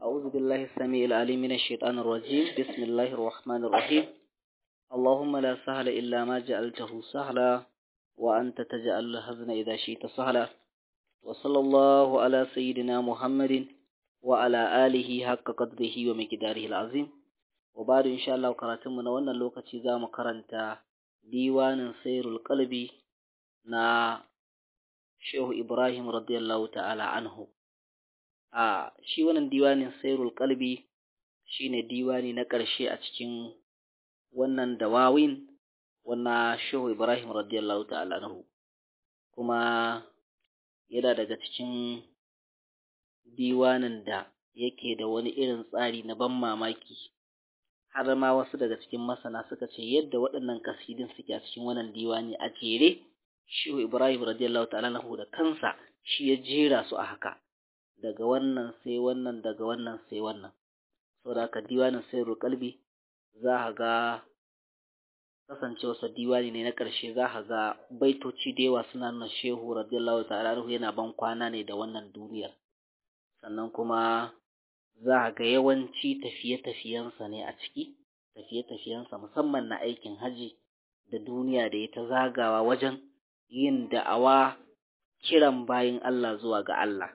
أعوذ بالله السميع العليم من الشيطان الرجيم بسم الله الرحمن الرحيم اللهم لا سهل إلا ما جعلته سهلا وأنت تجعل الحزن إذا شئت سهلا وصلى الله على سيدنا محمد وعلى آله حق قدره ومقداره العظيم وبعد إن شاء الله كراتمنا وانا اللوكة زام كرنتا ديوان سير القلب نا شيخ إبراهيم رضي الله تعالى عنه a shi wannan diwanin sairul kalbi shine diwani na ƙarshe a cikin wannan dawawin wannan shehu ibrahim radiyallahu ta'ala anhu kuma yana daga cikin diwanin da yake da wani irin tsari na ban mamaki har ma wasu daga cikin masana suka ce yadda waɗannan kasidin suke a cikin wannan diwani a jere shehu ibrahim radiyallahu ta'ala anhu da kansa shi ya jera su a haka daga wannan sai wannan daga wannan sai wannan saboda haka diwanin sairul kalbi za ka ga kasancewarsa diwani ne na ƙarshe za ka ga baitoci da yawa suna nuna shehu radiyallahu ta'ala anhu yana ban kwana ne da wannan duniyar sannan kuma za ka ga yawanci tafiye-tafiyensa ne a ciki tafiye-tafiyensa musamman na aikin haji da duniya da ya ta zagawa wajen yin da'awa kiran bayin Allah zuwa ga Allah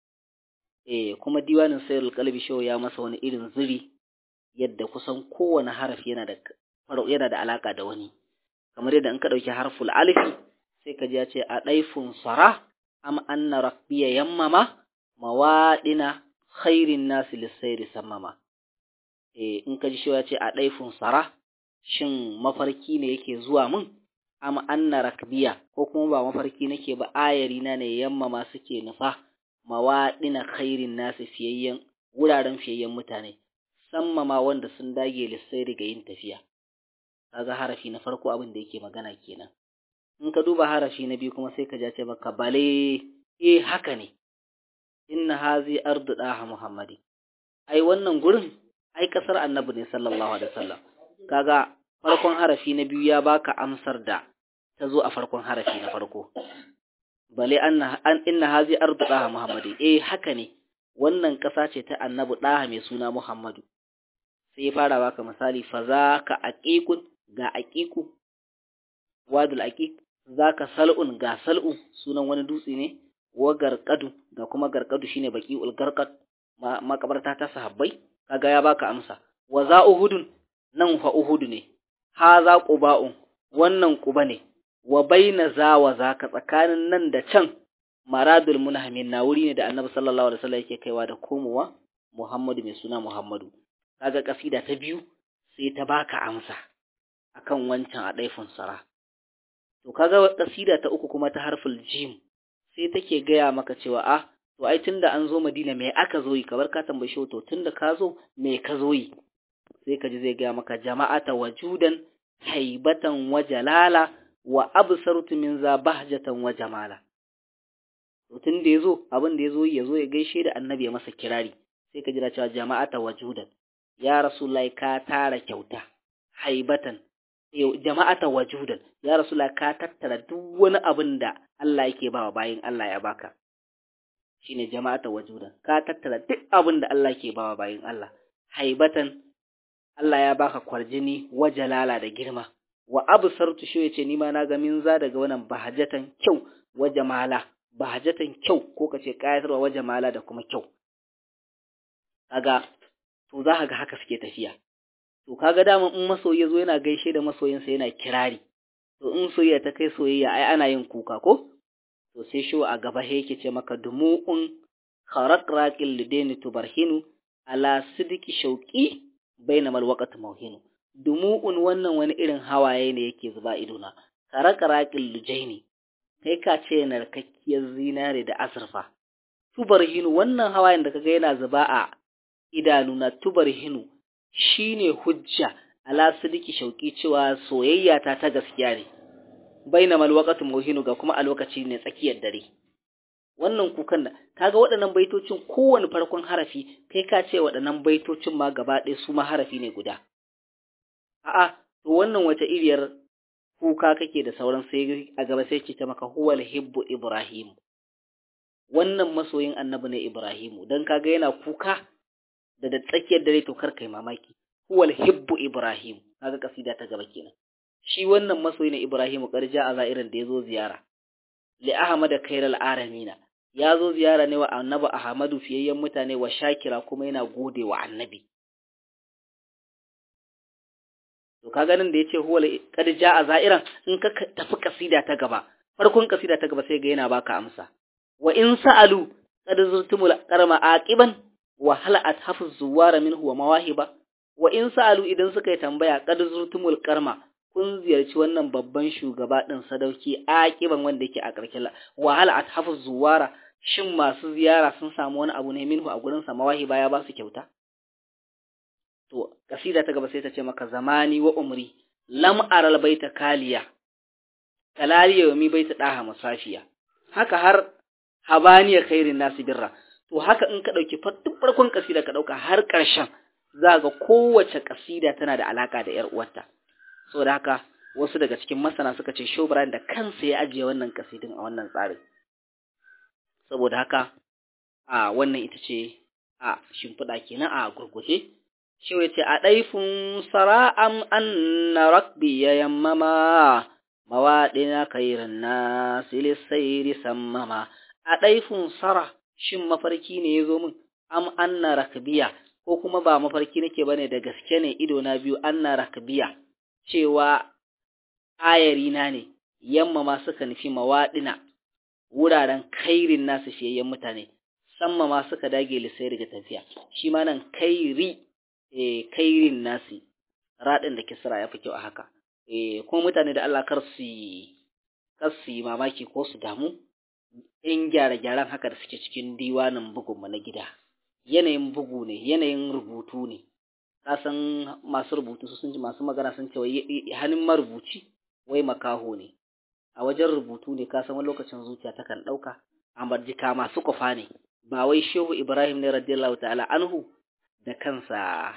eh kuma diwanin sayyidul qalbi show ya masa wani irin zuri yadda kusan kowane harafi yana da yana da alaka da wani kamar yadda in ka dauki harful alifi sai ka ji ya ce a daifun sara am anna rabbiya yammama mawadina khairin nasi lisayri sammama eh in ka ji shi ya ce a daifun sara shin mafarki ne yake zuwa mun am anna rakbiya ko kuma ba mafarki nake ba ayari na ne yammama suke nufa mawaɗina khairin nasu fiyayyen wuraren fiyayyen mutane sammama wanda sun dage lissai daga yin tafiya kaga harafi na farko abin da yake magana kenan in ka duba harafi na biyu kuma sai ka ja ce maka bale eh haka ne inna hazi ardu daha muhammadi ai wannan gurin ai kasar annabi ne sallallahu alaihi wasallam kaga farkon harafi na biyu ya baka amsar da ta zo a farkon harafi na farko bale anna an inna hazi ardu daha muhammadi eh haka ne wannan kasa ce ta annabi daha mai suna muhammadu sai ya fara baka misali fa zaka aqiqun ga aqiqu wadul aqiq zaka sal'un ga sal'u sunan wani dutse ne wa garqadu ga kuma garqadu shine baqiul garqad makabarta ta sahabbai kaga ya baka amsa wa za uhudun nan fa uhudu ne ha za quba'un wannan quba ne wa baina za wa zaka tsakanin nan da can maradul munhamin na wuri ne da annabi sallallahu alaihi wasallam yake kaiwa da komowa Muhammadu mai suna Muhammadu kaga kasida ta biyu sai ta baka amsa akan wancan a daifin sara to kaga kasida ta uku kuma ta harful jim sai take gaya maka cewa ah to ai tunda an zo Madina me aka zo yi kabar ka tambaye shi to tunda ka zo me ka zo yi sai ka ji zai gaya maka jama'ata wajudan haibatan wa jalala wa absartu min za bahjatan wa jamala to tun da yazo abin da yazo yazo ya gaishe da annabi ya masa kirari sai ka jira cewa jama'ata wajudan ya rasulullahi ka tara kyauta haibatan jama'ata wajudan ya rasulullahi ka tattara duk wani abin da Allah yake bawa bayin Allah ya baka shine jama'ata wajudan ka tattara duk abin da Allah yake bawa bayin Allah haibatan Allah ya baka kwarjini wa jalala da girma wa absartu shi yace ni ma na ga min za daga wannan bahajatan kyau wa jamala bahajatan kyau ko kace kayatarwa wa jamala da kuma kyau kaga to za ka ga haka suke tafiya to kaga dama in masoyi yazo yana gaishe da masoyinsa yana kirari to in soyayya ta kai soyayya ai ana yin kuka ko to sai shi a gaba yake ce maka dumu'un kharaqraqil lidaini tubarhinu ala sidiki shauqi bainamal waqt mawhinu dumu'un wannan wani irin hawaye ne yake zuba idona karakaraqil lujaini kai ka ce narkakkiyar zinare da asirfa tubarhinu wannan hawayen da kaga yana zuba a idanuna tubarhinu shine hujja ala sidiki shauki cewa soyayya ta ta gaskiya ne bainamal waqt mawhinu ga kuma a lokaci ne tsakiyar dare wannan kukan da kaga waɗannan baitocin kowane farkon harafi kai ka ce waɗannan baitocin ma gaba ɗaya su ma harafi ne guda a'a to wannan wata iriyar kuka kake da sauran sai a gaba sai ce ta maka huwal hibbu ibrahim wannan masoyin annabi ne ibrahimu dan kaga yana kuka da da tsakiyar dare to kar kai mamaki huwal hibbu ibrahim kaga kasida ta gaba kenan shi wannan masoyi na ibrahim karja a za'irin da yazo ziyara li ahmad khairal aramina yazo ziyara ne wa annabi ahmadu fiyayyen mutane wa shakira kuma yana gode wa annabi to kaga nan da yace huwal karja a za'iran in ka tafi kasida ta gaba farkon kasida ta gaba sai ga yana baka amsa wa in sa'alu qad zurtumul qarma aqiban wa hal athafu zuwara minhu wa mawahiba wa in sa'alu idan suka yi tambaya qad zurtumul qarma kun ziyarci wannan babban shugaba din sadauki aqiban wanda yake a karkin wa hal athafu zuwara shin masu ziyara sun samu wani abu ne minhu a gurin sa mawahiba ya ba su kyauta to kasida ta gaba sai ta ce maka zamani wa umri lam aral baita kaliya kalaliya wa mi baita daha musafiya haka har habaniya khairin nasi birra to haka in ka dauki duk farkon kasida ka dauka har karshen za ga kowace kasida tana da alaka da yar uwarta saboda haka wasu daga cikin masana suka ce Shobran da kansa ya ajiye wannan kasidin a wannan tsarin saboda haka a wannan ita ce a shimfiɗa kenan a gurguje shi ya ce a ɗaifin sara'am an na rakbi ya yammama mawaɗina kairin na silisairi sammama a ɗaifin sara shin mafarki ne ya zo min am anna rakbiya ko kuma ba mafarki nake bane da gaske ne ido na biyu anna rakbiya cewa ayari na ne yamma ma suka nufi mawaɗina wuraren kairin nasu fiyayyen mutane samma ma suka dage lisai daga tafiya shi ma nan kairi eh kairin nasi radin da kisra ya fi kyau a haka eh kuma mutane da Allah kar su kar su mamaki ko su damu in gyare-gyaren haka da suke cikin diwanin bugunmu na gida yanayin bugu ne yanayin rubutu ne kasan masu rubutu su sun ji masu magana sun ce hannun marubuci wai makaho ne a wajen rubutu ne kasan wani lokacin zuciya takan ɗauka amma jika masu kufa ne ba wai shehu ibrahim ne radiyallahu ta'ala anhu da kansa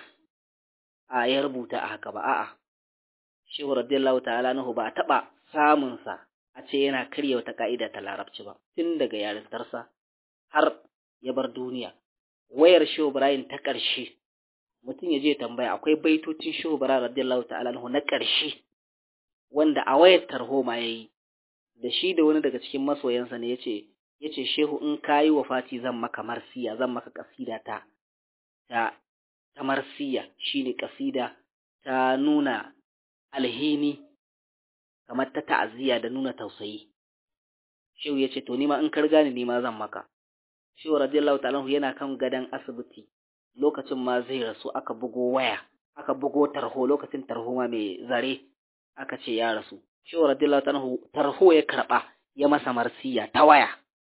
a ya rubuta a haka ba a'a shehu radiyallahu ta'ala anhu ba taɓa samunsa a ce yana karya wata ka'ida ta larabci ba tun daga yarintarsa har ya bar duniya wayar shehu ibrahim ta ƙarshe mutum ya je tambaya akwai baitocin shehu ibrahim radiyallahu ta'ala anhu na ƙarshe wanda a wayar tarho ma yayi da shi da wani daga cikin masoyansa ne yace yace shehu in kayi wafati zan maka marsiya zan maka kasida ta ta ta marsiya shine kasida ta nuna alhini kamar ta ta'aziyya da nuna tausayi shehu yace to nima in karga ni nima zan maka shehu radiyallahu ta'ala yana kan gadan asibiti lokacin ma zai rasu aka bugo waya aka bugo tarho lokacin tarho ma mai zare aka ce ya rasu shehu radiyallahu ta'ala tarho ya karba ya masa marsiya ta waya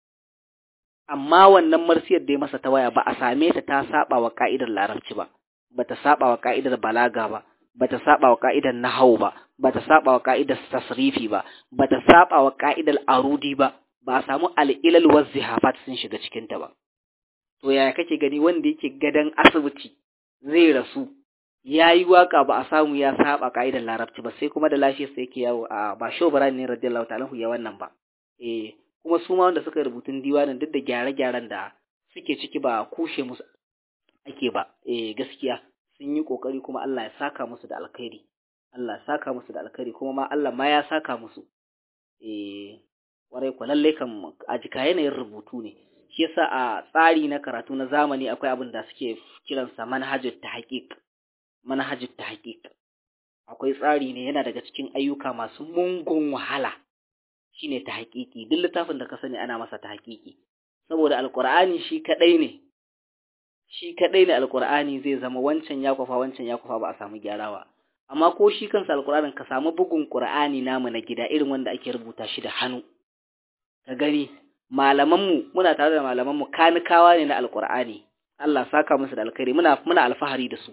amma wannan marsiyar da ya masa ta waya ba a same ta ta saba wa ka'idar larabci ba bata saba wa ka'idar balaga ba bata saba wa ka'idar nahau ba bata saba wa ka'idar tasrifi ba bata saba wa ka'idar arudi ba ba a samu al'ilal wazzihafat sun shiga cikin ta ba to yaya kake gani wanda yake gadan asibiti zai rasu yayi waka ba a samu ya saba ka'idar larabci ba sai kuma da lafiyar sa yake yawo a ba shobran ne radiyallahu ta'ala ya wannan ba eh kuma su ma wanda suka rubutun diwanin duk da gyare-gyaren da suke ciki ba kushe musu ake ba eh gaskiya sun yi kokari kuma Allah ya saka musu da alkhairi Allah ya saka musu da alkhairi kuma ma Allah ma ya saka musu eh warai ko lalle kan a jika yanayin rubutu ne shi yasa a tsari na karatu na zamani akwai abin da suke kiransa manhajut tahqiq manhajut tahqiq akwai tsari ne yana daga cikin ayyuka masu mungun wahala shine ta haƙiƙi duk littafin da ka sani ana masa ta haƙiƙi saboda alƙur'ani shi kaɗai ne shi kaɗai ne alƙur'ani zai zama wancan ya kwafa wancan ya kwafa ba a samu gyarawa amma ko shi kansa alƙur'anin ka samu bugun ƙur'ani namu na gida irin wanda ake rubuta shi da hannu ka gani malamanmu muna tare da malamanmu kanikawa ne na alƙur'ani Allah saka musu da alkhairi muna muna alfahari da su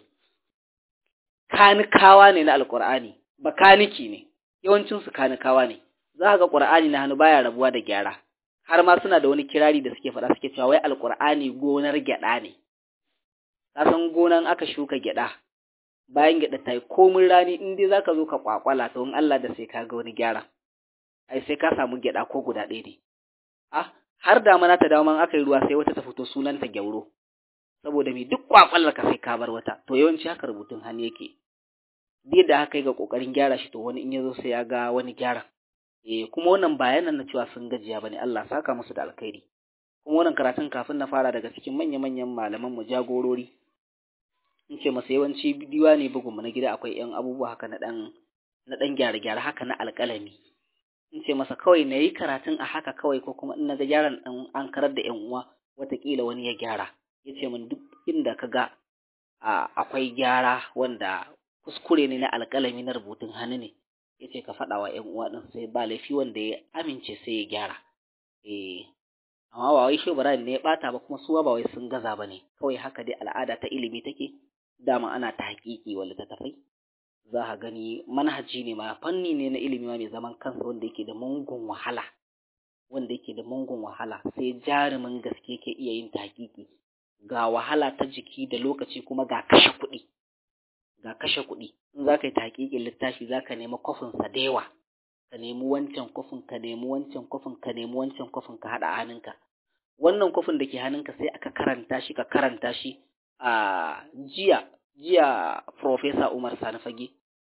kanikawa ne na alƙur'ani bakaniki ne yawancinsu kanikawa ne za ga Qur'ani na hannu baya rabuwa da gyara har ma suna da wani kirari da suke faɗa suke cewa wai alqur'ani gonar gyada ne ka san gonan aka shuka gyada bayan gyada ta yi komin rani in dai zaka zo ka kwakwala to in Allah da sai ka ga wani gyara ai sai ka samu gyada ko guda ɗaya ne ah har da mana ta dawo man aka yi ruwa sai wata ta fito sunanta gyauro saboda me duk kwakwallar ka sai ka bar wata to yawanci haka rubutun hannu yake duk da haka ga kokarin gyara shi to wani in yazo sai ya ga wani gyara eh kuma wannan bayanan na cewa sun gajiya bane Allah saka musu da alkhairi kuma wannan karatun kafin na fara daga cikin manya-manyan malaman mu jagorori in ce masa yawanci bidiwa ne bugun mu na gida akwai yan abubuwa haka na dan na dan gyare-gyare haka na alƙalami in ce masa kawai na yi karatun a haka kawai ko kuma in na ga gyaran ɗan an karar da 'yan uwa watakila wani ya gyara ya ce min duk inda ka ga akwai gyara wanda kuskure ne na alƙalami na rubutun hannu ne ya ce ka faɗa wa 'yan uwa ɗin sai ba laifi wanda ya amince sai ya gyara eh amma ba wai shi Ibrahim ne ya ɓata ba kuma suwa ba wai sun gaza ba ne kawai haka dai al'ada ta ilimi take dama ana ta haƙiƙi wa littattafai za ka gani manhaji ne ma fanni ne na ilimi ma mai zaman kansa wanda yake da mungun wahala wanda yake da mungun wahala sai jarumin gaske ke iya yin tahqiqi ga wahala ta jiki da lokaci kuma ga kashe kuɗi ga kashe kuɗi in za ka yi tahqiqin littafi za ka nemi kofin sa da yawa ka nemi wancan kofin ka nemi wancan kofin ka nemi wancan kofin ka haɗa hannunka wannan kofin da ke hannunka sai aka karanta shi ka karanta shi a jiya jiya Profesa Umar Sani Fage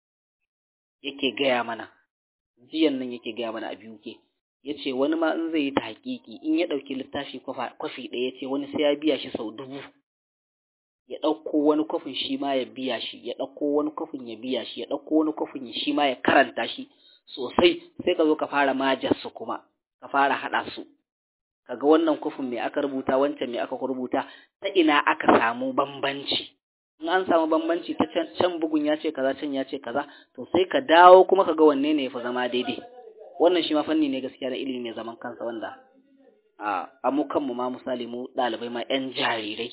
yake gaya mana jiyan nan yake gaya mana a biyu ke ya ce wani ma in zai yi ta hakiki in ya ɗauki littafi kwafi ɗaya ya ce wani sai ya biya shi sau dubu ya ɗauko wani kwafin shi ma ya biya shi ya ɗauko wani kwafin ya biya shi ya ɗauko wani kwafin shi ma ya karanta shi sosai sai ka zo ka fara majar su kuma ka fara haɗa su kaga wannan kwafin me aka rubuta wancan me aka rubuta ta ina aka samu bambanci in an samu bambanci ta can, can bugun ya ce kaza can ya ce kaza to sai ka dawo kuma ka ga wanne ne ya fi zama daidai wannan shi ma fanni ne gaskiya na ilimi mai zaman kansa wanda a amu kanmu ma misali mu ɗalibai ma yan jarirai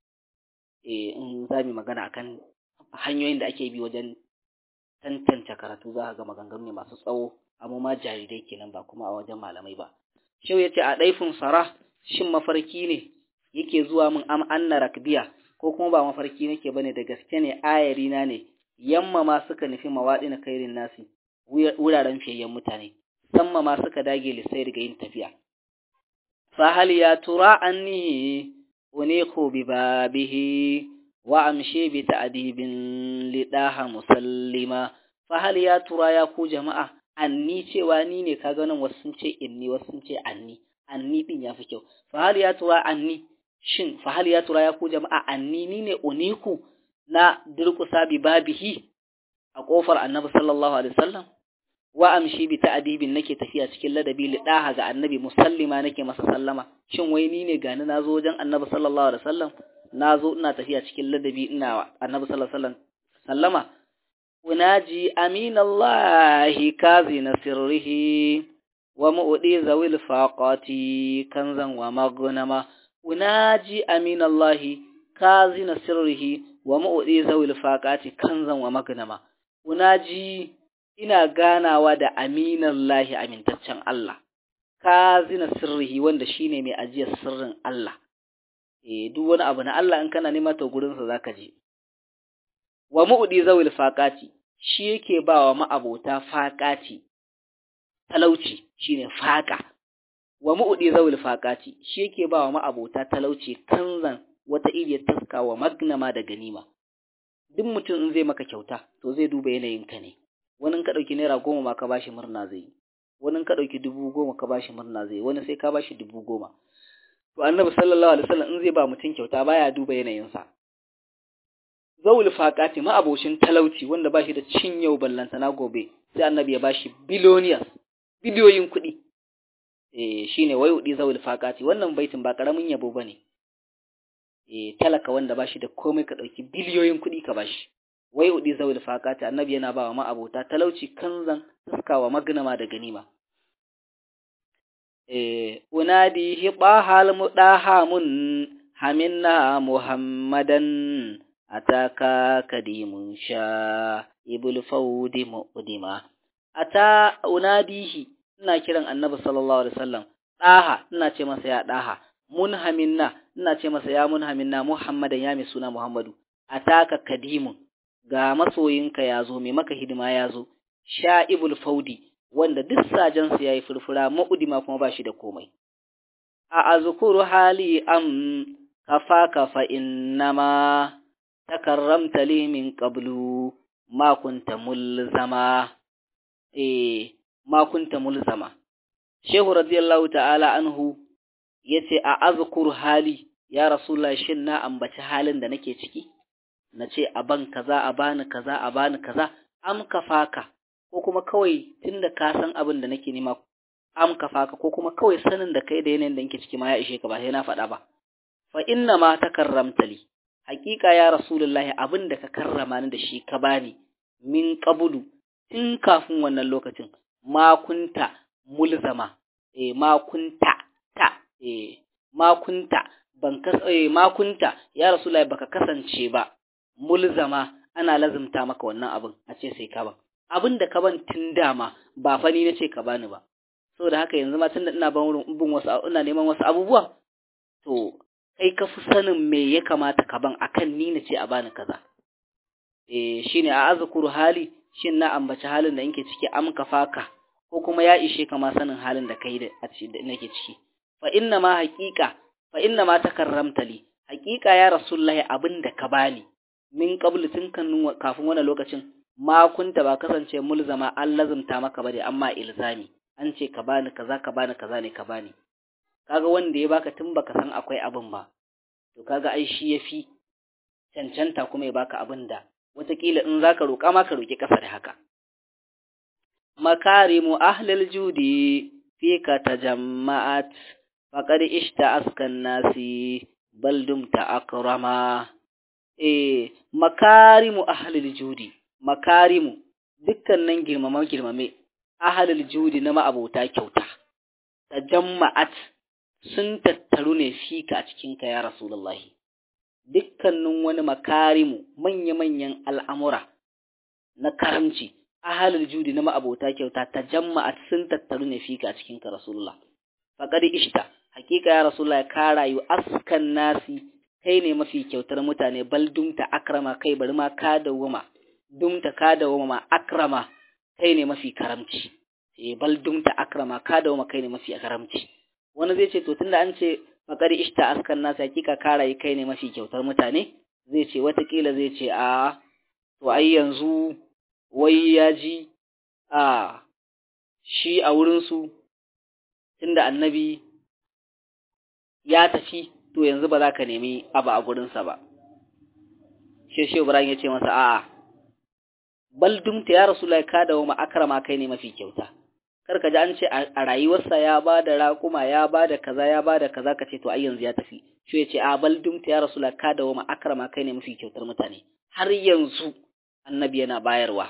eh in za mu magana akan hanyoyin da ake bi wajen tantance karatu za ka ga maganganu ne masu tsawo amma ma jarirai kenan ba kuma a wajen malamai ba shau ya ce a ɗaifin sara shin mafarki ne yake zuwa min am anna rakbiya ko kuma ba mafarki nake bane da gaske ne ayari na ne yamma ma suka nufi mawaɗi na kairin nasi wuraren fiyayyen mutane samma ma suka dage lissai daga yin tafiya fa hal ya tura anni uniqu bi babihi wa amshi bi ta'dibin lidaha musallima fa hal ya tura ya ku jama'a anni cewa ni ne kaga nan wasu sun ce inni wasu sun ce anni anni din yafi kyau fa hal ya tura anni shin fa hal ya tura ya ku jama'a anni ni ne uniku na durkusa bi babihi a kofar annabi sallallahu alaihi wasallam wa amshi bi ta'dibin nake tafiya cikin ladabi li daha ga annabi musallima nake masa sallama shin wai ni ne gani nazo wajen annabi sallallahu alaihi wasallam nazo ina tafiya cikin ladabi ina annabi sallallahu alaihi wasallam sallama unaji aminallahi kazina sirrihi wa mu'di zawil faqati kanzan wa maghnama unaji aminallahi kazina sirrihi wa mu'di zawil faqati kanzan wa maghnama unaji ina ganawa da aminallahi amintaccen Allah kazina sirrihi wanda shine mai ajiyar sirrin Allah eh duk wani abu na Allah in kana nema to gurin sa zaka je wa mu'di zawil faqati shi yake bawa ma'abota faqati talauci shine faqa wa mu'di zawil faqati shi yake bawa ma'abota talauci kanzan wata iriyar taska wa magnama da ganima duk mutum in zai maka kyauta to zai duba yanayin ka ne wani ka dauki naira goma ma ka bashi murna zai wani ka dauki dubu goma ka bashi murna zai wani sai ka bashi dubu goma to annabi sallallahu alaihi wasallam in zai ba mutum kyauta baya duba yanayinsa zawul faqati ma abocin talauci wanda bashi da cin yau ballanta na gobe sai annabi ya bashi billionaires biliyoyin kuɗi eh shine wayudi zawul faqati wannan baitin ba karamin yabo bane eh talaka wanda bashi da komai ka dauki biliyoyin kuɗi ka bashi wayudi zawul faqati annabi yana ba wa ma abota talauci kanzan taskawa magnama da ganima eh unadi hibahal mudahamun haminna muhammadan ataka kadimun sha ibul faudi muqdima ata unadihi ina kiran annabi sallallahu alaihi wasallam daha ina ce masa ya daha munhaminna ina ce masa ya munhaminna muhammadan ya mai suna muhammadu ataka kadimun ga masoyinka yazo mai maka hidima yazo sha ibul faudi wanda duk sajansa yayi furfura muqdima kuma bashi da komai a azkuru hali am kafaka fa innama takarramta li min qablu ma kunta mulzama eh ma kunta mulzama shehu radiyallahu ta'ala anhu yace a azkur hali ya rasulullah shin na ambaci halin da nake ciki nace a ban kaza a bani kaza a bani kaza am kafaka ko kuma kawai tunda ka san abin da nake nema am kafaka ko kuma kawai sanin da kai da yanayin da nake ciki ma ya ishe ka ba sai na faɗa ba fa inna ma takarramta li haƙiƙa ya rasulullahi abin da ka karrama ni da shi ka bani min qabulu tun kafin wannan lokacin ma kunta mulzama eh ma kunta ta eh ma kunta ban kas eh ma kunta ya rasulullahi baka kasance ba mulzama ana lazumta maka wannan abin a ce sai ka ban abin da ka ban tun dama ba fa ni nace ka bani ba saboda haka yanzu ma tunda ina ban wurin bin wasu ina neman wasu abubuwa to kai ka fi sanin me ya kamata ka ban akan ni nace a bani kaza eh shine a azkuru hali shin na ambaci halin da yake ciki am ka faka ko kuma ya ishe ka ma sanin halin da kai da nake ciki fa inna ma haqiqa fa inna ma takarramta li haqiqa ya rasulullahi abin da ka bani min qablu tun kafin wannan lokacin ma kunta ba kasance mulzama an lazumta maka ba da amma ilzami an ce ka bani kaza ka bani kaza ne ka bani kaga wanda ya baka tun baka san akwai abin ba to kaga ai shi yafi cancanta kuma ya baka abin da wataƙila in zaka roƙa ma ka roƙi ƙasa da haka makarimu ahlil judi fika tajamma'at faqad ishta askan nasi bal dumta akrama eh makarimu ahlil judi makarimu dukkanin girmama girmame ahlil judi na ma'abota kyauta tajamma'at sun tattaru ne fika a cikinka ya rasulullahi dukkanin wani makarimu manya-manyan al'amura na karamci ahalul judi na ma'abota kyauta ta jama'a sun tattaru ne fika a cikinka rasulullah faƙar ishta hakika ya rasulullah ka rayu askan nasi kai ne mafi kyautar mutane bal dumta akrama kai bari ma ka dawwama dumta ka dawwama ma akrama kai ne mafi karamci eh bal dumta akrama ka dawwama kai ne mafi karamci wani zai ce to tunda an ce faƙar ishta askan nasi hakika ka rayu kai ne mafi kyautar mutane zai ce watakila zai ce a to ai yanzu wai ya ji a shi a wurinsu tunda annabi ya tafi to yanzu ba za ka nemi abu a gurinsa ba sheshe ibrahim ya ce masa a'a bal dumta ya rasu ka da wa akrama kai ne mafi kyauta kar ka ji an ce a rayuwarsa ya ba da raƙuma ya ba da kaza ya ba da kaza ka ce to ai yanzu ya tafi shi ya ce a bal dumta ya rasu ka da wa akrama kai ne mafi kyautar mutane har yanzu annabi yana bayarwa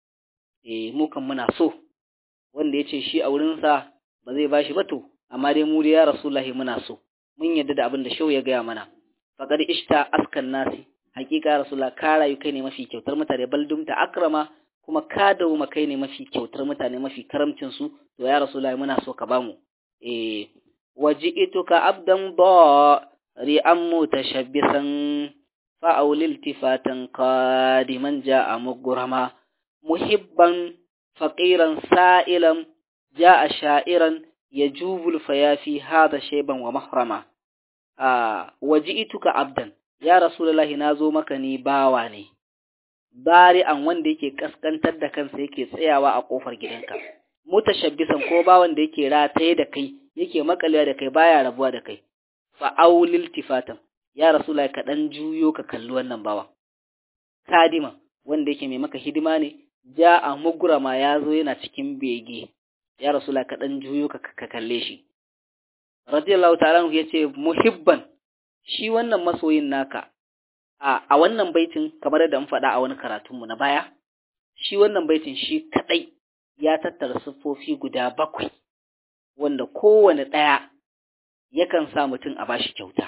eh mu kan muna so wanda ya ce shi a wurinsa ba zai bashi ba to amma dai mu da ya rasulullahi muna so mun yadda da abin da shau ya gaya mana faqad ishta askan nasi hakika rasulullah ka rayu kai ne mafi kyautar mutane baldum ta akrama kuma ka dauma kai ne mafi kyautar mutane mafi karamcin su to ya rasulullahi muna so ka bamu eh waji'tuka abdan da ri'an mutashabbisan fa'aulil tifatan qadiman ja'a mugrama muhibban faqiran sa'ilan ja'a sha'iran yajubul fayafi hada shayban wa mahrama ah waji'tuka abdan ya rasulullahi nazo maka ni bawa ne bari'an wanda yake kaskantar da kansa yake tsayawa a kofar gidanka mutashabbisan ko bawan da yake rataye da kai yake makalewa da kai baya rabuwa da kai fa aulil tifatan ya rasulullahi ka dan juyo ka kalli wannan bawa kadima wanda yake mai maka hidima ne ja a mugurama ya zo yana cikin bege ya rasula ka dan juyo ka kalle shi radiyallahu ta'ala ya ce muhibban shi wannan masoyin naka a a wannan baitin kamar da mun faɗa a wani karatun mu na baya shi wannan baitin shi kadai ya tattara siffofi guda bakwai wanda kowane ɗaya yakan sa mutum a bashi kyauta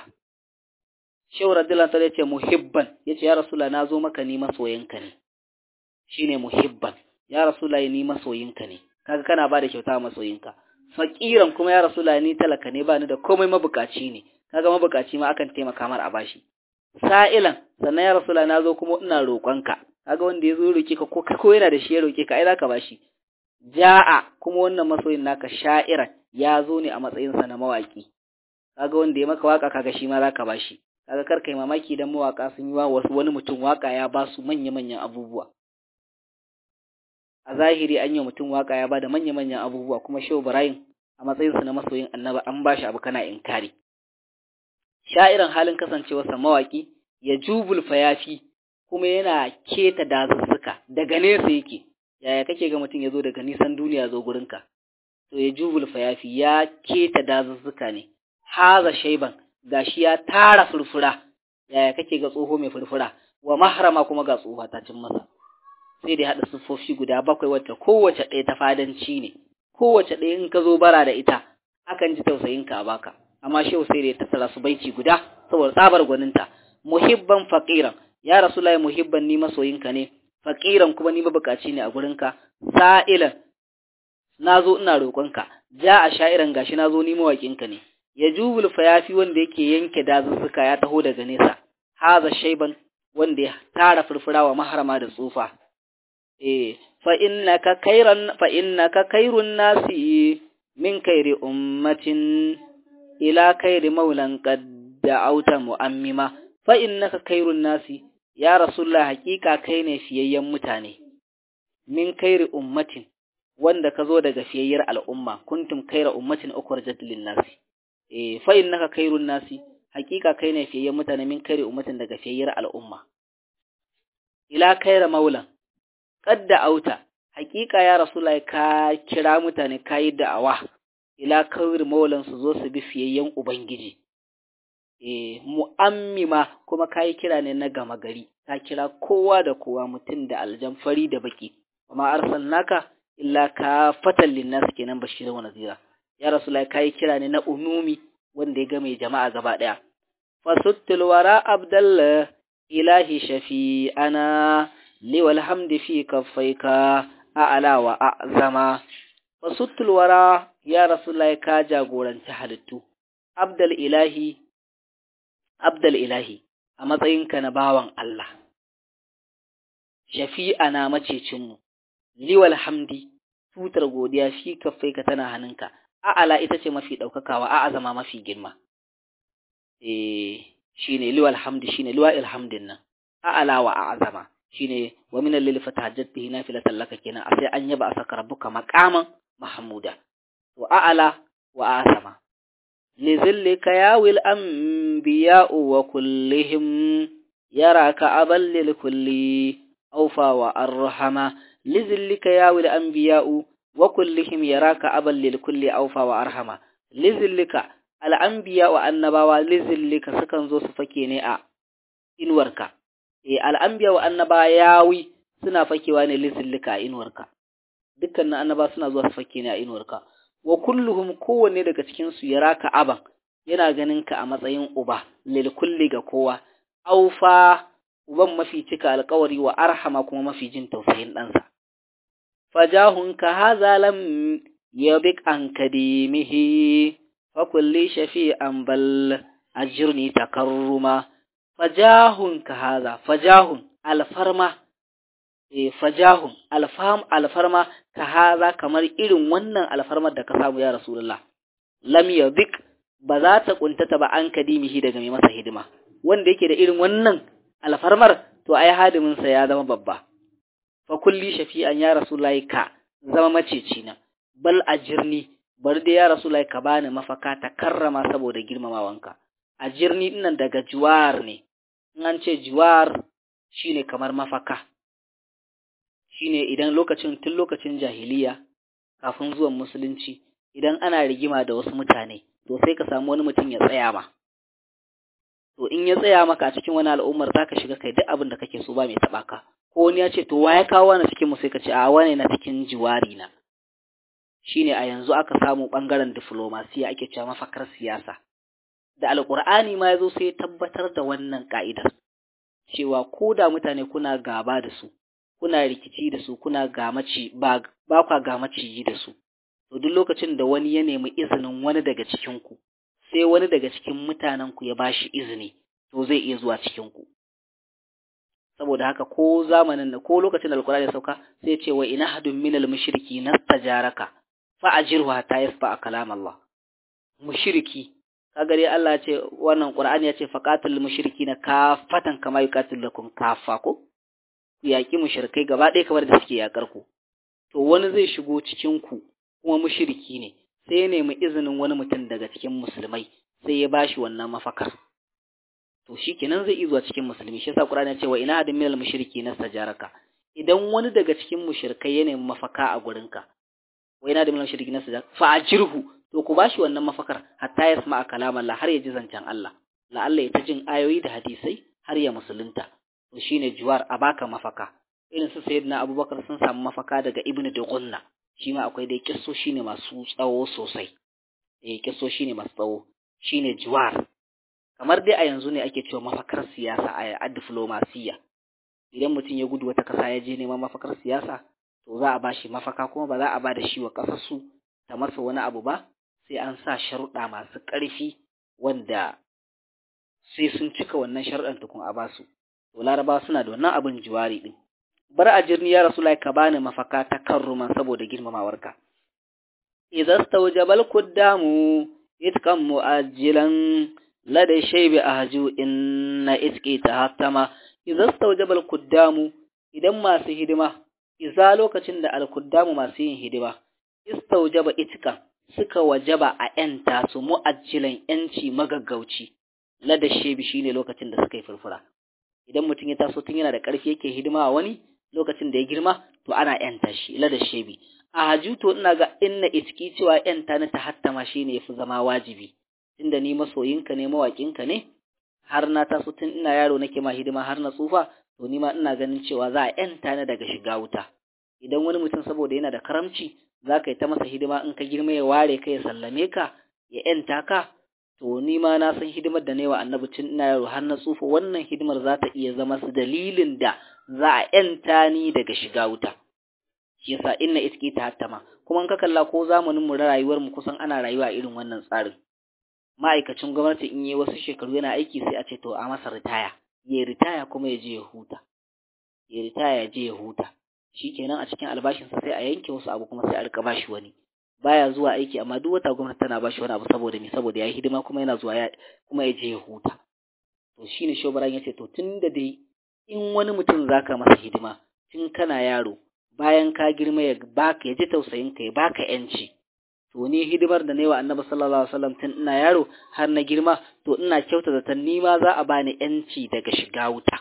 Shehu radiyallahu ta'ala ya ce muhibban yace ya rasula na zo maka ni masoyinka ne shine muhibban ya rasulullahi ni masoyinka ne kaga kana ba da kyauta masoyinka faqiran kuma ya rasulullahi ni talaka ne ba ni da komai mabukaci ne kaga mabukaci ma akan taimaka mar a bashi sa'ilan sannan ya rasulullahi nazo kuma ina roƙonka kaga wanda yazo roke ka ko ko yana da shi ya roke ka ai zaka bashi ja'a kuma wannan masoyin naka sha'iran ya zo ne a matsayin sa na mawaki kaga wanda ya maka waka kaga shi ma zaka bashi kaga kar kai mamaki dan mawaka sun yi wa wasu wani mutum waka ya ba su manya-manyan abubuwa a zahiri an yi mutum waka ya ba da manya-manyan abubuwa kuma shehu ibrahim a matsayinsa na masoyin annaba an ba shi abu kana inkari sha'iran halin kasancewarsa mawaki ya jubul fayafi kuma yana keta dazuzzuka daga nesa yake yaya kake ga mutum ya zo daga nisan duniya zo gurinka to ya jubul fayafi ya keta dazuzzuka ne haza shaiban gashi ya tara furfura yaya kake ga tsoho mai furfura wa mahrama kuma ga tsoha ta cin masa sai da haɗa siffofi guda bakwai wacce kowace ɗaya ta fadanci ne kowace ɗaya in ka zo bara da ita akan ji tausayin ka a baka amma shehu sai da ya tattara su baiti guda saboda tsabar gwaninta muhibban faqiran ya rasulullahi muhibban ni masoyinka ne faqiran kuma ni mabukaci ne a gurinka sa'ilan nazo ina roƙonka ja a sha'iran gashi nazo ni mawaƙinka ne ya jubul fayafi wanda yake yanke dazuzzuka ya taho daga nesa haza shaiban wanda ya tara furfura wa maharama da tsufa eh fa innaka khairan fa innaka khairun nasi min khairi ummatin ila khairi maulan qad da'auta mu'ammima fa innaka khairun nasi ya rasulullah hakika kai ne fiyayyen mutane min khairi ummatin wanda ka zo daga fiyayyar al'umma kuntum khaira ummatin ukhrijat lin nasi eh fa innaka khairun nasi hakika kai ne fiyayyen mutane min khairi ummatin daga fiyayyar al'umma ila khaira maulan qad da'auta hakika ya rasulullah ka kira mutane kai da'awa ila khairi maulan su zo su bi fiyayyen ubangiji eh mu'ammima kuma kai kira ne na gama gari ka kira kowa da kowa mutum da aljan fari da baki amma arsalnaka illa ka fatan linnas kenan bashirin wa nazira ya rasulullahi kai kira ne na umumi wanda ya game jama'a gaba daya fasuttul wara abdallah ilahi shafi ana liwal hamdi fi kaffaika a'ala wa a'zama fasuttul wara ya rasulullahi ka jagoranci halittu abdal ilahi abdal ilahi a matsayinka na bawan Allah shafi'ana macecinmu liwal hamdi tutar godiya fi kaffaika tana hannunka a'ala ita ce mafi daukakawa a'a zama mafi girma eh shine liwal hamdi shine liwal hamdin nan a'ala wa a'zama shine wa min al-lil fatahajjat bihi nafilatan laka kenan a sai an yaba asaka rabbuka maqaman mahmuda wa a'ala wa a'zama لذلك ياوي الأنبياء وكلهم يراك أبا للكل أوفى وأرحم لذلك ياوي الأنبياء وكلهم يراك أبا للكل أوفى وأرحم لذلك الأنبياء والنبوة لذلك سكن زو سفكيني أ إنورك الأنبياء والنبوة ياوي suna fakewa ne lizillika inuwarka dukkan annaba suna zuwa su fake ne a inuwarka wa kulluhum kowanne daga cikin su yaraka aban yana ganin ka a matsayin uba lil kulli ga kowa aufa uban mafi cika alƙawari wa arhama kuma mafi jin tausayin ɗansa fajahun ka haza lam yabik an kadimihi fa kulli shafi'an bal ajirni takarruma fajahun ka haza fajahun alfarma e fajahun alfam alfarma ka haza kamar irin wannan alfarmar da ka samu ya rasulullah lam yadik ba za ta kuntata ba an kadimihi daga mai masa hidima wanda yake da irin wannan alfarmar to ai hadimin sa ya zama babba fa kulli shafi'an ya rasulullahi ka zama maceci na bal ajirni bar da ya rasulullahi ka bani mafaka ta karrama saboda girmamawanka ajirni dinnan daga juwar ne in an ce juwar shine kamar mafaka shine idan lokacin tun lokacin jahiliya kafin zuwan musulunci idan ana rigima da wasu mutane to sai ka samu wani mutum ya tsaya ma to in ya tsaya maka a cikin wani al'ummar zaka shiga kai duk abin da kake so ba mai taba ka ko wani ya ce to wa ya kawo wani cikin mu sai ka ce a wani na cikin jiwari na shine a yanzu aka samu bangaren diplomasiya ake cewa mafakar siyasa da alqur'ani ma yazo sai tabbatar da wannan ka'idar cewa ko da mutane kuna gaba da su kuna rikici da su kuna gamaci ba ba kwa gamaci da su to duk lokacin da wani ya nemi izinin wani daga cikin ku sai wani daga cikin mutanen ku ya bashi izini to zai iya zuwa cikin ku saboda haka ko zamanin da ko lokacin da alkurani ya sauka sai ce wa ina hadun minal mushriki nastajaraka fa ajirhu hatta yasfa kalam Allah mushriki kaga dai Allah ya ce wannan Qur'ani ya ce faqatul mushrikina kafatan kama yuqatilukum kafa ko ku yaki mushrikai gaba ɗaya kamar da suke yakar ku to wani zai shigo cikin ku kuma mushriki ne sai ya nemi izinin wani mutum daga cikin musulmai sai ya bashi wannan mafakar to shikenan zai iya zuwa cikin musulmi shi yasa Qur'ani ya ce wa ina adin minal mushriki nastajaraka idan wani daga cikin mushrikai ya nemi mafaka a gurinka wa ina adin minal mushriki nastajaraka fa ajirhu to ku bashi wannan mafakar hatta ya sama kalaman Allah har ya ji zancen Allah la Allah ya ta jin ayoyi da hadisai har ya musulunta to shine juwar a baka mafaka irin su sayyidina Abubakar sun samu mafaka daga Ibn Dughunna shi ma akwai dai kisso shine masu tsawo sosai eh kisso shine masu tsawo shine juwar kamar dai a yanzu ne ake cewa mafakar siyasa a diplomasiya idan mutum ya gudu wata kasa ya je neman mafakar siyasa to za a bashi mafaka kuma ba za a ba da shi wa kasar su ta masa wani abu ba sai an sa sharuɗa masu ƙarfi wanda sai sun cika wannan sharuɗan tukun a basu to laraba suna da wannan abin juwari din bar a jirni ya rasu ka bani mafaka ta karruman saboda girmamawarka idza stawjabal kuddamu itqam mu'ajjilan lada shaybi ahju inna itqi tahattama idza stawjabal kuddamu idan masu hidima idza lokacin da al kuddamu masu yin hidima istawjaba itqan suka wajaba a ‘yanta su mu'ajjilan ‘yanci magaggauci, lada shebi shi ne lokacin da suka yi furfura. Idan mutum ya taso tun yana da ƙarfi yake hidima a wani lokacin da ya girma, to ana ‘yanta shi, lada shebi. A haju to ina ga inna iski cewa ‘yanta na ta hattama shi ne ya fi zama wajibi, tunda ni masoyinka ne mawaƙinka ne, har na taso tun ina yaro nake ma hidima har na tsufa, to ni ma ina ganin cewa za a ‘yanta na daga shiga wuta. Idan wani mutum saboda yana da karamci, za ka yi ta masa hidima in ka girma ya ware ka ya sallame ka ya ‘yanta ka to ni ma na san hidimar da wa annabi tun ina yaro har na tsufa wannan hidimar za ta iya zama su dalilin da za a ‘yanta ni daga shiga wuta shi yasa inna iski ta hattama kuma in ka kalla ko zamanin mu rayuwar mu kusan ana rayuwa irin wannan tsarin ma'aikacin gwamnati in yi wasu shekaru yana aiki sai a ce to a masa ritaya ya ritaya kuma ya je ya huta ya ritaya ya je ya huta shikenan a cikin albashinsa sai a yanke wasu abu kuma sai a rika bashi wani baya zuwa aiki amma duk wata gwamnati tana bashi wani abu saboda me saboda yayi hidima kuma yana zuwa ya kuma ya je ya huta to shine shobaran yace to tunda dai in wani mutum zaka masa hidima tun kana yaro bayan ka girma ya baka ya ji tausayin ka ya baka yanci to ni hidimar da nayi wa Annabi sallallahu alaihi wasallam tun ina yaro har na girma to ina kyauta da tan ma za a bani yanci daga shiga wuta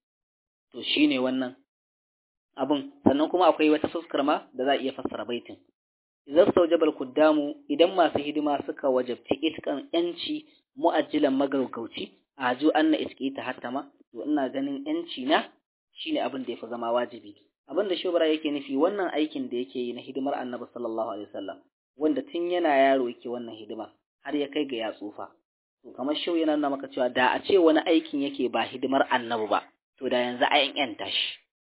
to shine wannan abin sannan kuma akwai wata fuskar ma da za a iya fassara baitin idan saujabal kuddamu idan masu hidima suka wajabci itkan yanci mu'ajjilan magaggauci a ju anna iski ta hattama to ina ganin yanci na shine abin da yafi zama wajibi abin da shubara yake nufi wannan aikin da yake yi na hidimar annabi sallallahu alaihi wasallam wanda tun yana yaro yake wannan hidima har ya kai ga ya tsufa to kamar shau yana nuna maka cewa da a ce wani aikin yake ba hidimar annabi ba to da yanzu a yanta shi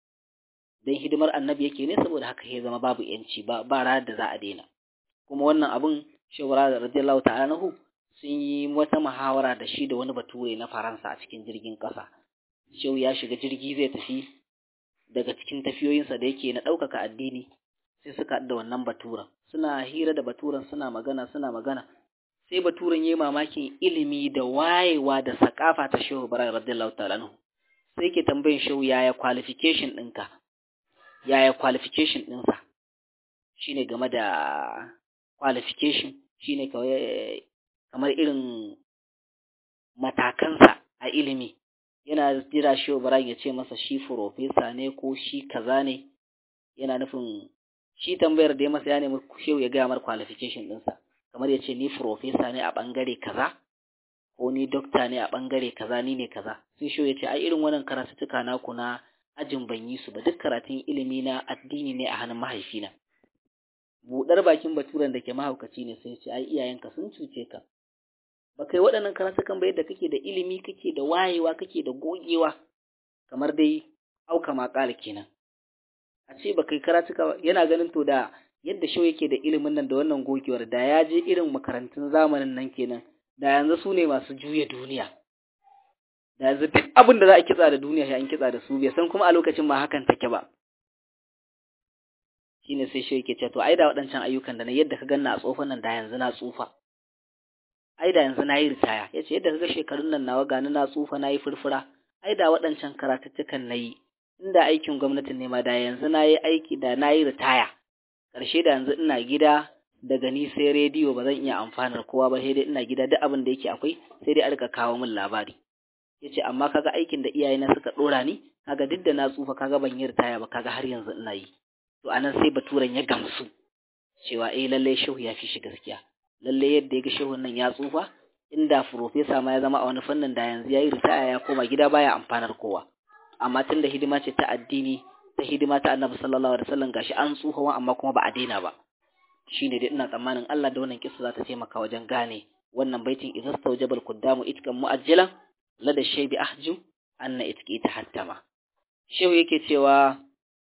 don hidimar annabi yake ne saboda haka ya zama babu yanci ba ba ranar da za a daina kuma wannan abun shawara da radiyallahu ta'ala nahu sun yi wata muhawara da shi da wani bature na faransa a cikin jirgin ƙasa shehu ya shiga jirgi zai tafi daga cikin tafiyoyinsa da yake na ɗaukaka addini sai suka da wannan baturen suna hira da baturen suna magana suna magana sai baturen ya yi mamakin ilimi da wayewa da sakafa ta shehu bara radiyallahu ta'ala nahu sai ke tambayin shehu yaya qualification ɗinka yaya qualification ɗinsa shi ne game da qualification shi ne kamar irin matakansa a ilimi yana jira shi Ibrahim ya ce masa shi profesa ne ko shi kaza ne yana nufin shi tambayar da ya masa ya nemi shehu ya gaya mar qualification ɗinsa kamar ya ce ni profesa ne a ɓangare kaza ko ni dokta ne a ɓangare kaza ni ne kaza sai shehu ya ce ai irin wannan karatuttuka naku na ajin ban yi su ba duk karatun ilimi na addini ne a hannun mahaifina buɗar bakin baturen da ke mahaukaci ne sai ce ai iyayenka sun cuce ka ba kai waɗannan karatukan ba yadda kake da ilimi kake da wayewa kake da gogewa kamar dai auka maƙala kenan a ce ba kai karatuka yana ganin to da yadda shau yake da ilimin nan da wannan gogewar da ya je irin makarantun zamanin nan kenan da yanzu su ne masu juya duniya da yanzu duk abin da za a kitsa da duniya ya an kitsa da su bai san kuma a lokacin ma hakan take ba shine sai shi yake ce to ai da waɗancan ayyukan da na yadda ka ganna a tsofan nan da yanzu na tsufa ai da yanzu nayi ritaya yace yadda kaga shekarun nan nawa gani na tsufa nayi furfura ai da waɗancan karatuttukan nayi inda aikin gwamnatin ne ma da yanzu nayi aiki da nayi ritaya ƙarshe da yanzu ina gida daga ni sai rediyo ba zan iya amfanar kowa ba sai dai ina gida duk abin da yake akwai sai dai a rika kawo min labari yace amma kaga aikin da iyayena suka dora ni kaga duk da na tsufa kaga ban yi ritaya ba kaga har yanzu ina yi to anan sai baturen ya gamsu cewa eh lalle shehu ya fi shi gaskiya lalle yadda ya ga shehun nan ya tsufa inda profesa ma ya zama a wani fannin da yanzu ya yi ritaya ya koma gida baya amfanar kowa amma tun da hidima ce ta addini ta hidima ta annabi sallallahu alaihi wasallam gashi an tsufa wa amma kuma ba a daina ba shine dai ina tsammanin Allah da wannan kissa za ta taimaka wajen gane wannan baitin idza stawjabal quddamu itkan mu'ajjalan lada shaybi ahju anna itki tahattama shehu yake cewa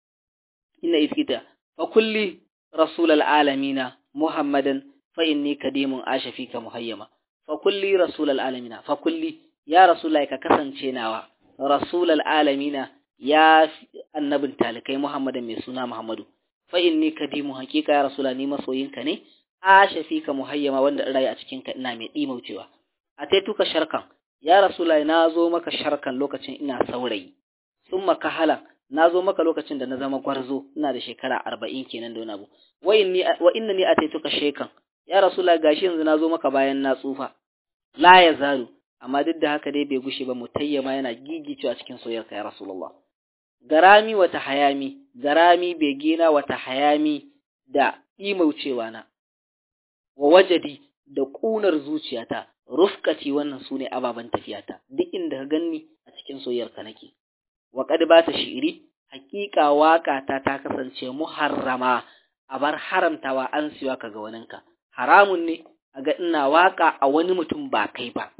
inna itkita fa kulli rasulal alamina muhammadan fa inni kadimun asha fika muhayyama fa kulli rasulal alamina fa kulli ya rasulullahi ka kasance nawa rasulal alamina ya annabin talikai muhammadan mai suna muhammadu fa inni kadimu hakika ya rasula ni masoyinka ne asha fika muhayyama wanda in rayu a cikin ka ina mai dimaucewa a taituka sharkan ya rasula na zo maka sharkan lokacin ina saurayi summa kahala na zo maka lokacin da na zama gwarzo ina da shekara arba'in kenan da wani abu wa inna ni a taituka shekan ya rasula gashi yanzu na zo maka bayan na tsufa la ya zalu amma duk da haka dai bai gushe ba mutayyama yana gigicewa cikin soyayyarka ya rasulullah garami wata hayami garami begena wata hayami da imaucewa na wa wajadi da ƙunar zuciyata rufkati wannan sune ababen tafiyata duk inda ka ganni a cikin soyayyarka nake wa qad bata shi'ri haƙiƙa waka ta ta kasance muharrama a bar haramtawa an siwa ka ga waninka haramun ne a ga ina waka a wani mutum ba kai ba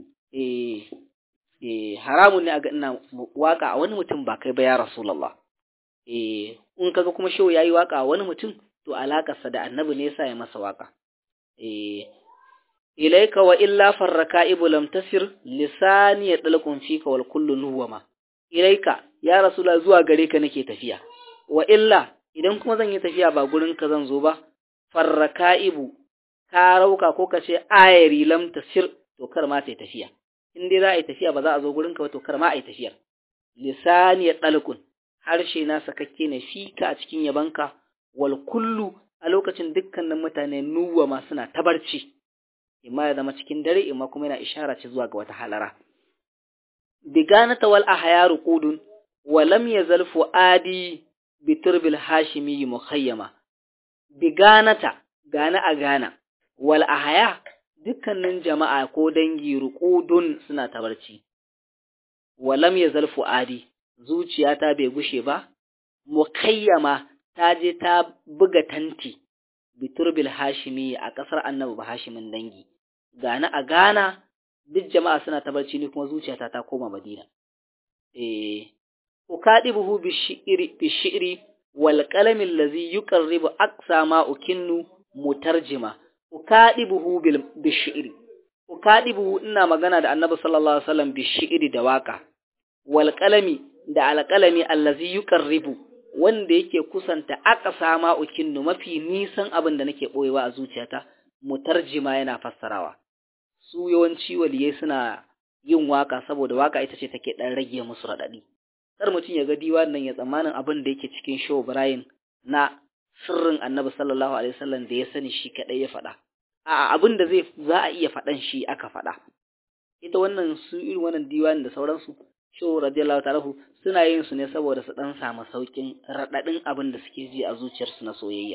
eh eh haramun ne a ga ina waka a wani mutum ba kai ba ya rasulullah eh in kaga kuma shehu yayi waka a wani mutum to alakarsa da annabi ne yasa ya masa waka eh ilaika wa illa farrakaibu lam tasir lisani ya dalqun fika wal kullu nuwama ilaika ya rasulullah zuwa gare ka nake tafiya wa illa idan kuma zan yi tafiya ba gurin ka zan zo ba farrakaibu ka rauka ko ka ce ayari lam tasir to kar ma ta tafiya in dai za a yi tafiya ba za a zo gurin ka ba to kar ma a yi tafiyar lisani ya dalqun harshe na sakakke ne fika a cikin yabanka wal kullu a lokacin dukkanin mutane nuwa ma suna tabarci imma ya zama cikin dare imma kuma yana ishara ce zuwa ga wata halara biganata wal ahyaru qudun wa lam yazal fuadi bi turbil hashimi mukhayyama biganata gana a gana wal ahya dukkanin jama'a ko dangi ruqudun suna tabarci wa lam yazal fuadi zuciyata bai gushe ba mukayyama ta je ta buga tanti biturbil hashimi a ƙasar annabi ba hashimin dangi gana a gana duk jama'a suna ta barci ni kuma zuciyata ta koma madina eh ukadibuhu bishiri bishiri wal qalami allazi yuqarribu aqsa ma ukinnu mutarjima ukadibuhu bil bishiri ukadibuhu ina magana da annabi sallallahu alaihi wasallam bishiri da waka wal qalami da alqalami allazi yuqarribu wanda yake kusanta aka sama ukinnu mafi nisan abin da nake boyewa a zuciyata mutarjima yana fassarawa su yawanci waliyai suna yin waka saboda waka ita ce take dan rage musu radadi kar mutum ya ga diwan nan ya tsammanin abin da yake cikin show Ibrahim na sirrin Annabi sallallahu alaihi wasallam da ya sani shi kadai ya faɗa a abin da zai za a iya faɗan shi aka faɗa ita wannan su irin wannan diwan da sauransu shehu radiyallahu ta'ala suna yin su ne saboda su dan samu saukin radadin abin da suke ji a zuciyarsu na soyayya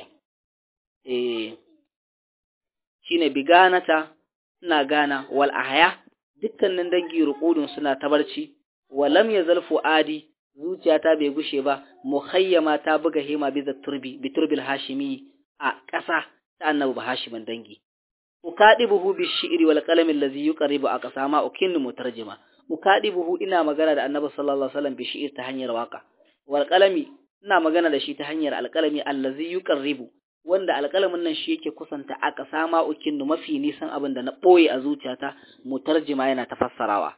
eh shine biganata ina gana wal ahya dukkanin dangi ruqudun suna tabarci walam yazal fuadi zuciyata bai gushe ba muhayyama ta buga hima bi turbi bi turbil hashimi a ƙasa ta annabi ba hashimin dangi ukadibuhu bi shi'ri wal qalami allazi yuqaribu aqsama ukinnu mutarjima ukadibuhu ina magana da annabi sallallahu alaihi wasallam bi shi'ir ta hanyar waka wal qalami ina magana da shi ta hanyar alqalami allazi yuqarribu wanda alqalamin nan shi yake kusanta aka sama ukinnu mafi nisan abin da na boye a zuciyata mutarjima yana tafassarawa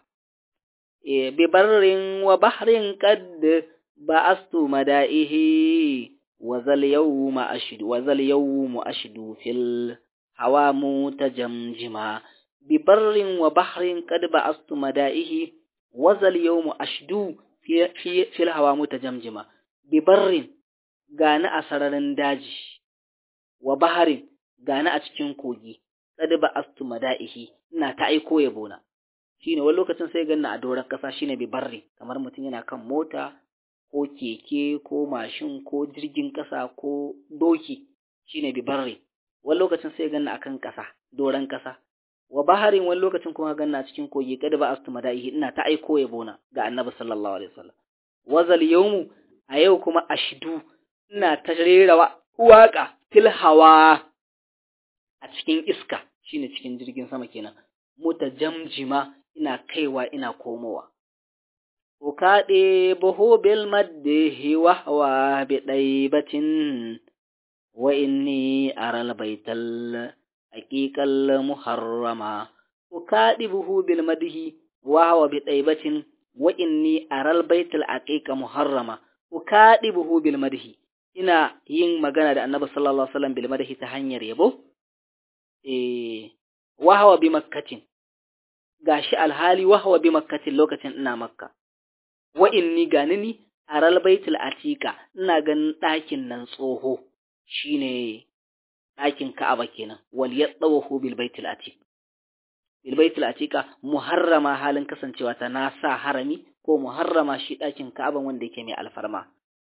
e bi barrin wa bahrin qad ba'astu mada'ihi wa zal yawma ashdu wa zal yawmu ashdu fil hawa mutajamjima bi barrin wa bahrin qad ba'astu mada'ihi wazal yawmu ashdu fi fil hawa mutajamjima bi barrin gani a sararin daji wa baharin gani a cikin kogi qad ba'astu mada'ihi ina ta aiko yabona shine wani lokacin sai ganna a doron kasa shine bi barri kamar mutum yana kan mota ko keke ko mashin ko jirgin kasa ko doki shine bi barri wani lokacin sai ganna akan kasa doron kasa wa baharin wani lokacin kuma ganna cikin kogi kada ba astu madaihi ina ta aiko yabona ga annabi sallallahu alaihi wasallam wazal yawmu a yau kuma ashdu ina ta rera waka fil hawa a cikin iska shine cikin jirgin sama kenan mutajamjima ina kaiwa ina komowa ukaɗe buhu bil maddihi wahwa bi ɗaibatin wa inni aral baital haqiqal muharrama ukaɗi buhu bil maddihi wahwa bi ɗaibatin wa inni aral baital haqiqa muharrama ukaɗi buhu bil maddihi ina yin magana da annabi sallallahu alaihi wasallam bil maddihi ta hanyar yabo eh wahwa bi makkatin gashi alhali wahwa bi makkatin lokacin ina makka wa inni gani ni aral baitul atika ina ganin ɗakin nan tsoho shine ɗakin Ka'aba kenan wal yadawahu bil baitul atik bil baitul atika muharrama halin kasancewa ta na sa harami ko muharrama shi ɗakin Ka'aba wanda yake mai alfarma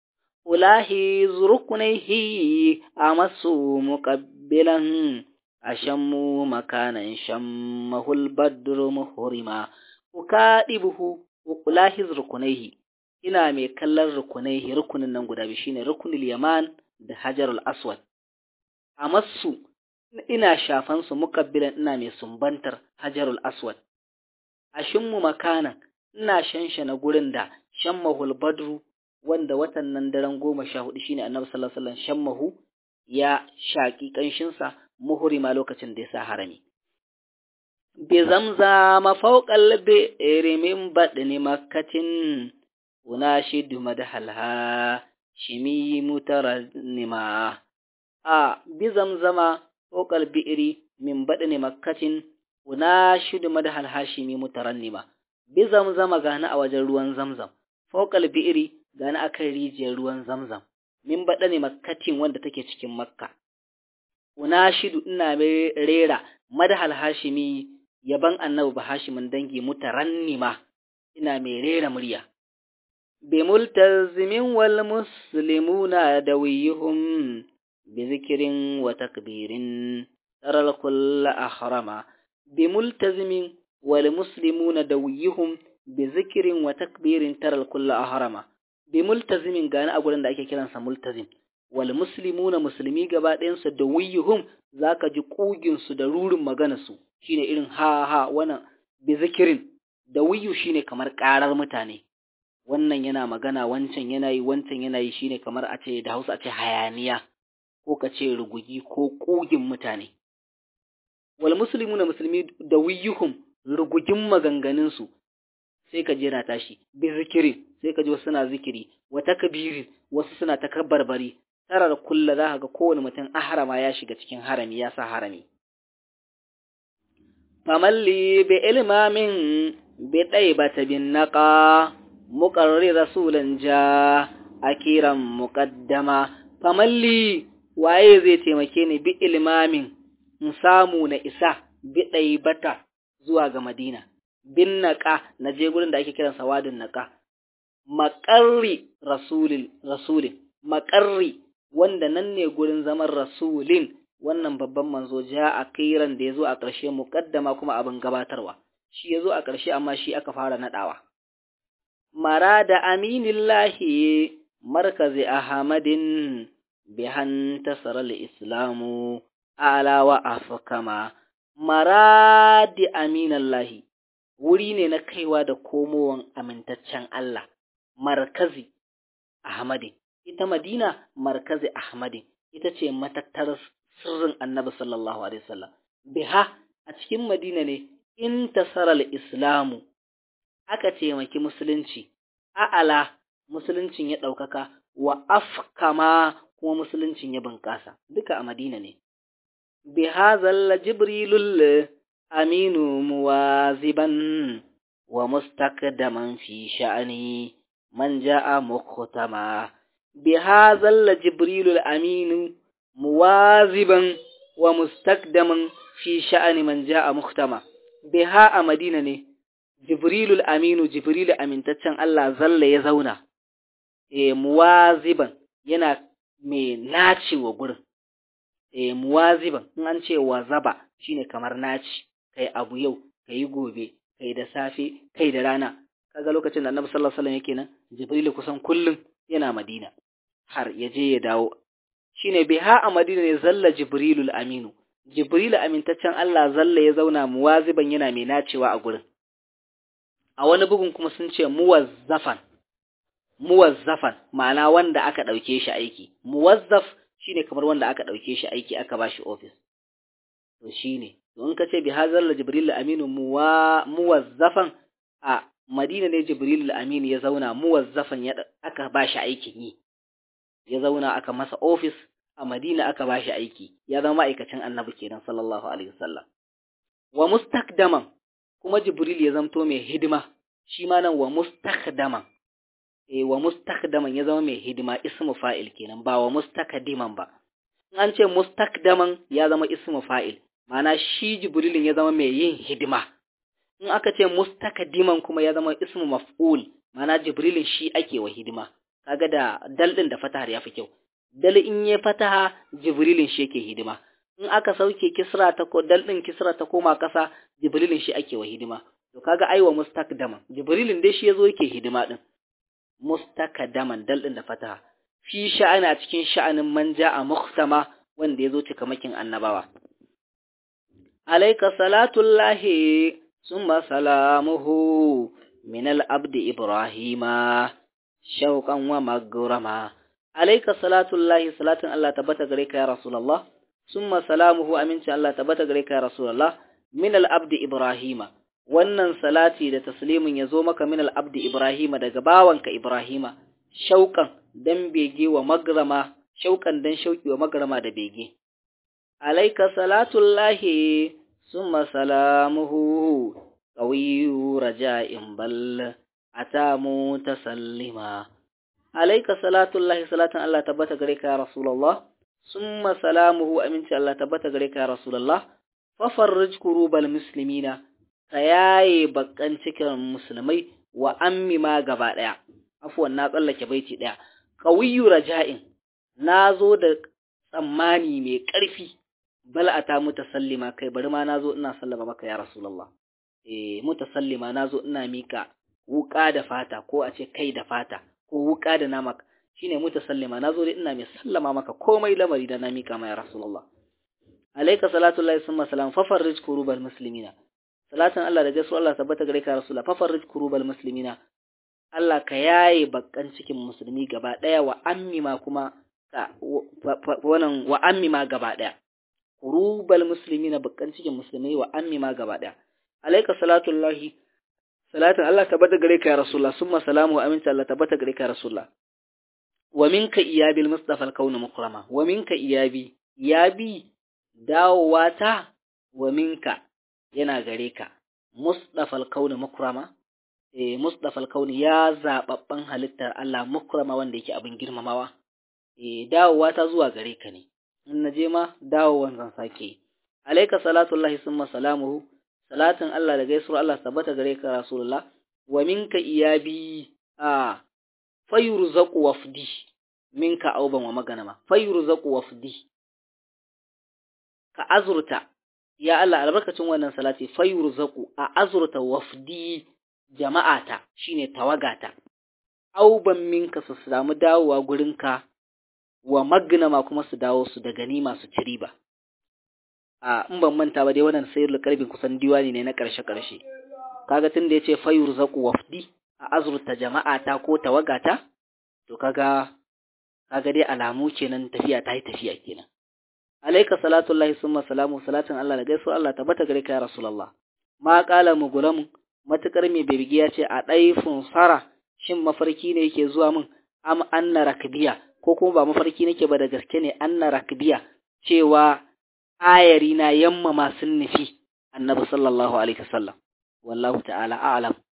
ulahi zurkunaihi amasu muqabbilan ashammu makanan shammahul badru muhrima ukadibuhu ulahiz rukunaihi ina mai kallon rukunaihi rukunin nan guda biyu shine rukunul yaman da hajarul aswad amassu ina shafan su mukabbilan ina mai sumbantar hajarul aswad ashimmu makanan ina shanshana gurin da shammahul badru wanda watan nan daren goma sha hudu shine annabi sallallahu alaihi wasallam shammahu ya shaki kanshinsa muhrima lokacin da ya sa harami bi zamzama fawqal bi'ri min badni makkatin unashidu madhalha shimi mutarannima a bi zamzama fawqal bi'ri min badni makkatin unashidu madhalha shimi mutarannima bi zamzama gani a wajen ruwan zamzam fawqal bi'ri gani akan rijiyar ruwan zamzam min badni makkatin wanda take cikin makka unashidu ina mai rera madhal hashimi yaban annabi ba hashimin dangi mutarannima ina mai rera murya bi multazimin wal muslimuna dawiyuhum bi zikrin wa takbirin taral kull ahrama bi multazimin wal muslimuna dawiyuhum bi zikrin wa takbirin taral kull ahrama bi multazimin gani a gurin da ake kiransa multazim wal muslimuna musulmi gaba ɗayansu da wuyuhum zaka ji kugin su da rurin magana su shine irin ha ha wannan bi zikirin da wuyu shine kamar karar mutane wannan yana magana wancan yana yi wancan yana yi shine kamar a ce da Hausa a ce hayaniya ko ka ce rugugi ko kugin mutane wal muslimuna musulmi da wuyuhum rugugin maganganun su sai ka jira tashi bi zikirin sai ka ji wasu suna zikiri wa takbirin wasu suna takabbarbari tarar kulla za ka ga kowane mutum ahrama ya shiga cikin harami ya sa harami famalli bi ilmamin bi ɗaibata bin naqa muqarrir rasulan ja akiran muqaddama famalli waye zai taimake ni bi ilmamin in samu na isa bi ɗaibata zuwa ga madina bin naqa na je gurin da ake kiransa wadin naqa maƙarri rasulin rasulin maƙarri wanda nan ne gurin zaman rasulin wannan babban manzo ja a kiran da ya zo a ƙarshe muƙaddama kuma abin gabatarwa shi ya zo a ƙarshe amma shi aka fara naɗawa mara da aminillahi markazi ahmadin bihan tasarar islamu ala wa afkama mara da aminallahi wuri ne na kaiwa da komowan amintaccen Allah markazi ahmadin ita Madina markazi Ahmadi ita ce matattar sirrin Annabi sallallahu alaihi wasallam biha a cikin Madina ne in tasaral islamu aka taimaki musulunci a'ala musuluncin ya ɗaukaka wa afkama kuma musuluncin ya bunƙasa duka a Madina ne bihazal jibrilul aminu muwaziban wa mustaqdaman fi sha'ani man ja'a muqtama bi hadzal jibrilul aminu muwaziban wa mustaqdaman fi sha'ani man ja'a muqtama biha a madina ne jibrilul aminu jibrilu amintaccen Allah zalla ya zauna e muwaziban yana mai naci wa gurin e muwaziban in an ce wazaba shine kamar naci kai abu yau kai gobe kai da safe kai da rana kaga lokacin da Annabi sallallahu alaihi wasallam yake nan jibrilu kusan kullum yana madina har ya je ya dawo shine biha a madina ne zalla jibrilul aminu jibrilu amintaccen Allah zalla ya zauna muwaziban yana mai nacewa a gurin a wani bugun kuma sun ce muwazzafan muwazzafan ma'ana wanda aka ɗauke shi aiki muwazzaf shine kamar wanda aka ɗauke shi aiki aka ba shi ofis to shine to in ka ce bi hazal jibril aminu muwa muwazzafan a madina ne jibril aminu ya zauna muwazzafan ya aka ba shi aikin yi ya zauna aka masa ofis a madina aka ba shi aiki ya zama ma'aikacin annabi kenan sallallahu alaihi wasallam wa mustakdaman kuma Jibril ya zamto mai hidima shi ma nan wa mustakdaman eh wa mustakdaman ya zama mai hidima ismu fa'il kenan ba wa mustakdiman ba in an ce mustakdaman ya zama ismu fa'il ma'ana shi Jibrilin ya zama mai yin hidima in aka ce mustakdiman kuma ya zama ismu maf'ul ma'ana Jibrilin shi ake wa hidima kaga da dal din da fatahar ya fi kyau dal in ya fataha Jibrilin shi yake hidima in aka sauke kisra ta ko dal din kisra ta koma kasa jibrilin shi ake wa hidima to kaga aiwa mustakdaman jibrilin dai shi yazo yake hidima din mustakdaman dal din da fataha fi sha'ani a cikin sha'anin manja a muhtama wanda yazo cikamakin annabawa alayka salatullahi summa salamuhu min al-abdi ibrahima shauqan wa magrama alayka salatullahi salatun Allah tabbata gare ka ya rasulullah summa salamuhu aminci Allah tabbata gare ka ya rasulullah min al-abdi ibrahima wannan salati da taslimin yazo maka min al-abdi ibrahima daga bawanka ibrahima shauqan dan bege wa magrama shauqan dan shauki wa magrama da bege alayka salatullahi summa salamuhu qawiyyu raja'in bal atamu tasallima alayka salatullahi salatan Allah tabbata gare ka ya rasulullah summa salamuhu aminci Allah tabbata gare ka ya rasulullah fafarrij kurubal muslimina ka yaye bakan cikin musulmai wa ammi ma gaba daya afwan na tsallake baiti daya qawiyyu raja'in nazo da tsammani mai karfi bal ata mutasallima kai bari ma nazo ina sallama maka ya rasulullah eh mutasallima nazo ina mika wuka da fata ko a ce kai da fata ko wuka da nama shine mutasallima nazo dai ina mai sallama maka komai lamari da na mika ma ya rasulullah alayka salatu llahi summa salam fafarrij kurubal muslimina salatan Allah da gaisuwa Allah tabbata gare ka rasulullah fafarrij kurubal muslimina Allah ka yaye bakkan cikin musulmi gaba daya wa ammima kuma ka wannan wa ammima gaba daya kurubal muslimina bakkan cikin musulmai wa ammima gaba daya alayka salatu llahi salatan Allah tabbata gare ka rasulullah summa salamu aminta Allah tabbata gare ka rasulullah wa minka iyabil mustafa al-kawn mukrama wa minka iyabi yabi dawowa ta wa minka yana gare ka mustafa al-kawn mukrama eh mustafa al-kawn ya zababban halittar Allah mukrama wanda yake abin girmamawa eh dawowa ta zuwa gare ka ne in naje ma dawowan zan sake alayka salatullahi summa salamuhu salatin Allah da gaisuwar Allah tabbata gare ka rasulullah wa minka iyabi a fayurzaqu wafdi minka auban wa maganama fayurzaqu wafdi ka azurta ya Allah albarkacin wannan salati fayurzaqu a azurta wafdi jama'ata shine tawagata auban minka su samu dawowa gurinka wa magnama kuma su dawo su da ganima su ci riba a in ban manta ba dai wannan sayyidul kalbin kusan diwani ne na karshe karshe kaga tunda yace fayurzaqu wafdi a azurta jama'ata ko tawagata to kaga kaga dai alamu kenan tafiya ta yi tafiya kenan alayka salatu llahi summa salamu salatin Allah da gaisuwa Allah tabbata gare ka ya rasulullah ma qala mugulam matukar mai bebigi ya ce a daifun sara shin mafarki ne yake zuwa min am anna rakbiya ko kuma ba mafarki nake ba da gaske ne anna rakbiya cewa ayari na yamma masu nufi annabi sallallahu alaihi wasallam wallahu ta'ala a'lam